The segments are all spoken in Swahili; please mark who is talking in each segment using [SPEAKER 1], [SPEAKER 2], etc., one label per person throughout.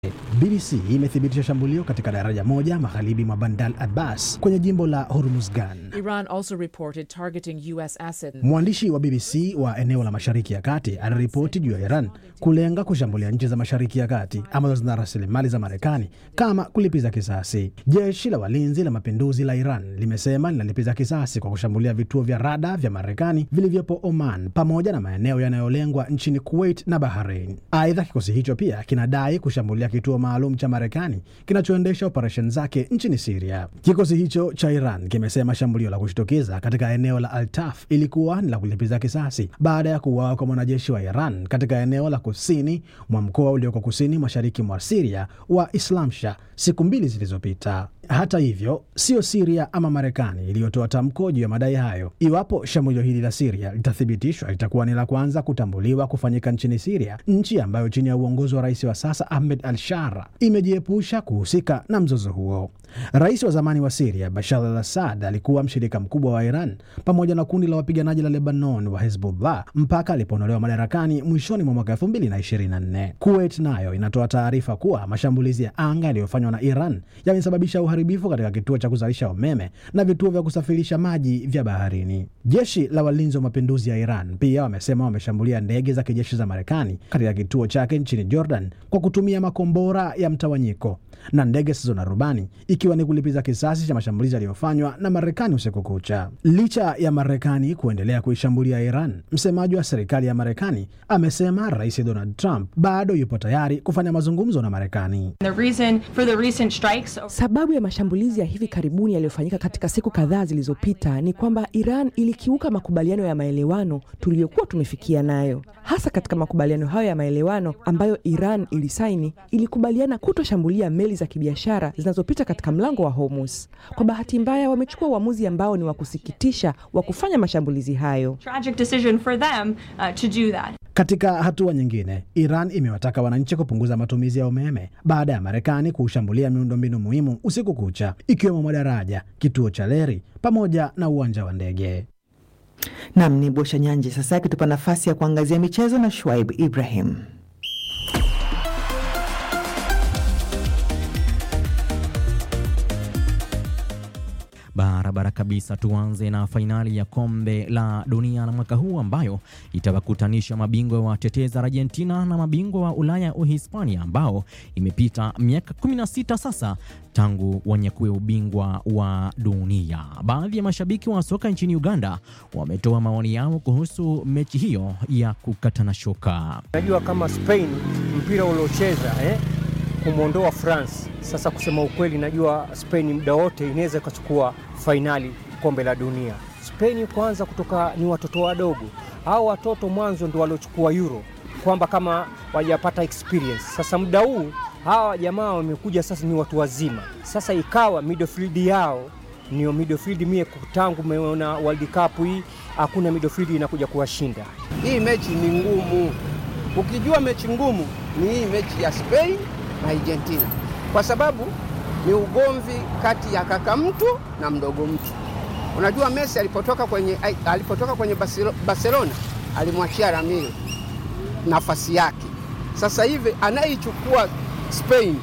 [SPEAKER 1] BBC imethibitisha shambulio katika daraja moja magharibi mwa Bandar Abbas kwenye jimbo la Hormuzgan.
[SPEAKER 2] Iran also reported targeting U.S. assets.
[SPEAKER 1] Mwandishi wa BBC wa eneo la Mashariki ya Kati anaripoti juu ya Iran kulenga kushambulia nchi za Mashariki ya Kati ambazo zina rasilimali za Marekani kama kulipiza kisasi. Jeshi la walinzi la mapinduzi la Iran limesema linalipiza kisasi kwa kushambulia vituo vya rada vya Marekani vilivyopo Oman pamoja na maeneo yanayolengwa nchini Kuwait na Bahrain. Aidha, kikosi hicho pia kinadai kushambulia kituo maalum cha Marekani kinachoendesha operesheni zake nchini Siria. Kikosi hicho cha Iran kimesema shambulio la kushtukiza katika eneo la Altaf ilikuwa ni la kulipiza kisasi baada ya kuuawa kwa mwanajeshi wa Iran katika eneo la kusini mwa mkoa ulioko kusini mashariki mwa Siria wa Islamsha siku mbili zilizopita. Hata hivyo, sio Siria ama Marekani iliyotoa tamko juu ya madai hayo. Iwapo shambulio hili la Siria litathibitishwa, litakuwa ni la kwanza kutambuliwa kufanyika nchini Siria, nchi ambayo chini ya uongozi wa rais wa sasa Ahmed al-Shara imejiepusha kuhusika na mzozo huo. Rais wa zamani wa Siria Bashar al Assad alikuwa mshirika mkubwa wa Iran pamoja na kundi la wapiganaji la Lebanon wa Hezbollah mpaka alipoondolewa madarakani mwishoni mwa mwaka 2024. Kuwait nayo inatoa taarifa kuwa mashambulizi ya anga yaliyofanywa na Iran yamesababisha uharibifu katika kituo cha kuzalisha umeme na vituo vya kusafirisha maji vya baharini. Jeshi la walinzi wa mapinduzi ya Iran pia wamesema wameshambulia ndege za kijeshi za Marekani katika kituo chake nchini Jordan kwa kutumia makombora ya mtawanyiko na ndege zisizo na rubani ikiwa ni kulipiza kisasi cha mashambulizi yaliyofanywa na Marekani usiku kucha. Licha ya Marekani kuendelea kuishambulia Iran, msemaji wa serikali ya Marekani amesema Rais Donald Trump bado yupo tayari kufanya mazungumzo na Marekani.
[SPEAKER 3] The reason for the recent strikes
[SPEAKER 4] Sababu ya mashambulizi ya hivi karibuni yaliyofanyika katika siku kadhaa zilizopita ni kwamba Iran ilikiuka makubaliano ya maelewano tuliyokuwa tumefikia nayo. Hasa katika makubaliano hayo ya maelewano ambayo Iran ilisaini, ilikubaliana kutoshambulia meli za kibiashara zinazopita katika mlango wa Hormuz. Kwa bahati mbaya, wamechukua uamuzi ambao ni wa kusikitisha wa kufanya mashambulizi hayo.
[SPEAKER 3] tragic decision for them uh, to do that.
[SPEAKER 1] Katika hatua nyingine, Iran imewataka wananchi kupunguza matumizi ya umeme baada ya Marekani kuushambulia miundombinu muhimu usiku kucha, ikiwemo madaraja, kituo cha reli pamoja na uwanja wa ndege.
[SPEAKER 5] Nam ni Bosha Nyanje sasa akitupa nafasi ya kuangazia michezo na Shuaib Ibrahim.
[SPEAKER 6] Barabara kabisa. Tuanze na fainali ya kombe la dunia la mwaka huu ambayo itawakutanisha mabingwa wa tetezi Argentina na mabingwa wa Ulaya Uhispania, ambao imepita miaka 16 sasa tangu wanyakue ubingwa wa dunia. Baadhi ya mashabiki wa soka nchini Uganda wametoa maoni yao kuhusu mechi hiyo ya kukatana shoka.
[SPEAKER 7] Najua kama Spain mpira uliocheza eh, kumwondoa France. Sasa kusema ukweli, najua Spain muda wote inaweza ikachukua fainali kombe la dunia. Spain kwanza, kutoka ni watoto wadogo, hao watoto mwanzo ndio waliochukua Euro, kwamba kama wajapata experience. Sasa muda huu hawa jamaa wamekuja sasa, ni watu wazima. Sasa ikawa midfield yao niyo midfield, mie tangu meona World Cup hii hakuna midfield inakuja kuwashinda.
[SPEAKER 8] Hii mechi ni ngumu. Ukijua mechi ngumu ni hii mechi ya Spain na Argentina, kwa sababu ni ugomvi kati ya kaka mtu na mdogo mtu. Unajua Messi alipotoka kwenye, alipotoka kwenye Barcelona alimwachia Ramiro nafasi yake. Sasa hivi anayeichukua Spain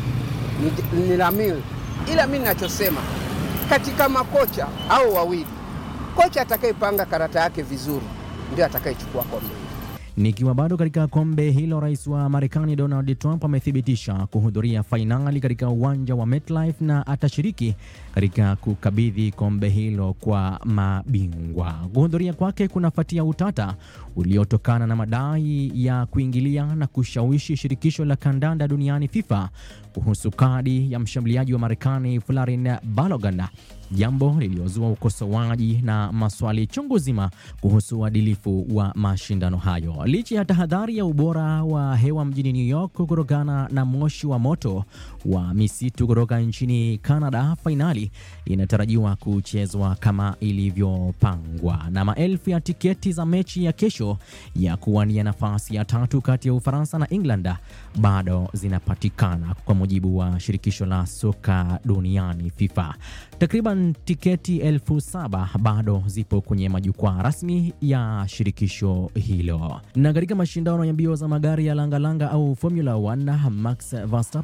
[SPEAKER 8] ni, ni Ramiro, ila mimi ninachosema katika makocha au wawili, kocha atakayepanga karata yake vizuri ndio atakayechukua kombe.
[SPEAKER 6] Nikiwa bado katika kombe hilo, rais wa Marekani Donald Trump amethibitisha kuhudhuria fainali katika uwanja wa MetLife na atashiriki katika kukabidhi kombe hilo kwa mabingwa. Kuhudhuria kwake kunafuatia utata uliotokana na madai ya kuingilia na kushawishi shirikisho la kandanda duniani FIFA kuhusu kadi ya mshambuliaji wa Marekani Florin Balogun, jambo liliozua ukosoaji na maswali chungu zima kuhusu uadilifu wa mashindano hayo. Licha ya tahadhari ya ubora wa hewa mjini New York kutokana na moshi wa moto wa misitu kutoka nchini Canada, fainali inatarajiwa kuchezwa kama ilivyopangwa na maelfu ya tiketi za mechi ya kesho mwisho ya kuwania nafasi ya tatu kati ya Ufaransa na England bado zinapatikana kwa mujibu wa shirikisho la soka duniani FIFA. Takriban tiketi elfu saba bado zipo kwenye majukwaa rasmi ya shirikisho hilo. Na katika mashindano ya mbio za magari ya langalanga au Formula 1, Max Verstappen